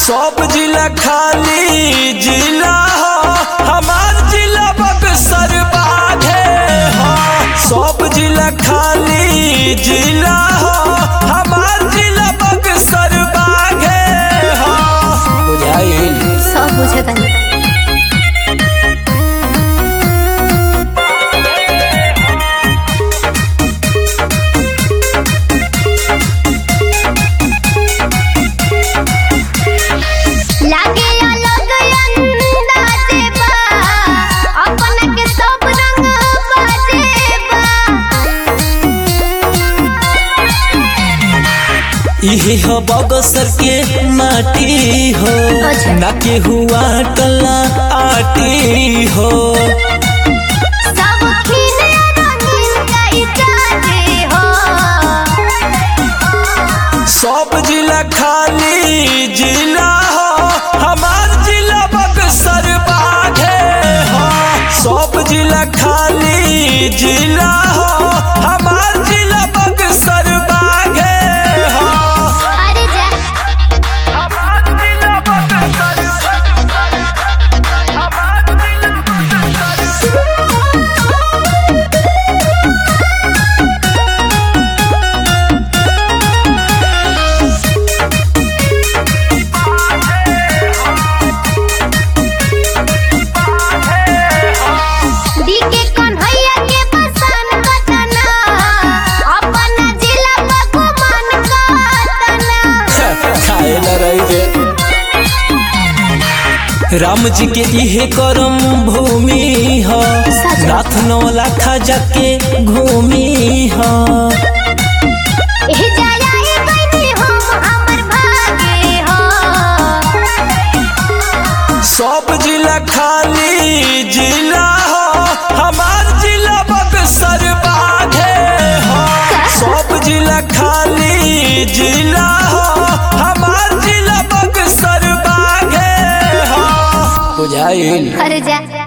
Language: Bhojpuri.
सब जिला खाली जिला हो हमार जिला बक्सर बाघे हो सब जिला खाली जिला हो हमार जिला बक्सर बाघे हो बुझाइल सब बुझे तनी लागे अलग अंदाजे बा अपन के सब रंग बाजे बा इहे हो बगसर के माटी हो अच्छा। ना के हुआ टला आटी हो सब खिले रंगीन कई जाते हो सब जिला खाली जिला हो हमार जिला बक्सर बाघे हो सब जिला खाली जिला हो हमार जिला बक्सर बाघे हो अरे जा हमार जिला बक्सर हमार जिला डीके कन्हैया के पसंद बतना अपन जिला पकवान काटना खाए न रही रे राम जी के इहे करम भूमि ह सच। नाथ नौला खजा के घूमी ह एह जाया बनी हम हमर भागे हो सब जिला खाली जिला हो हमार जिला बक्सर बाघे हो सब जिला खाली जिला हो हमार जिला बक्सर बाघे हो बुझाइल अरे जा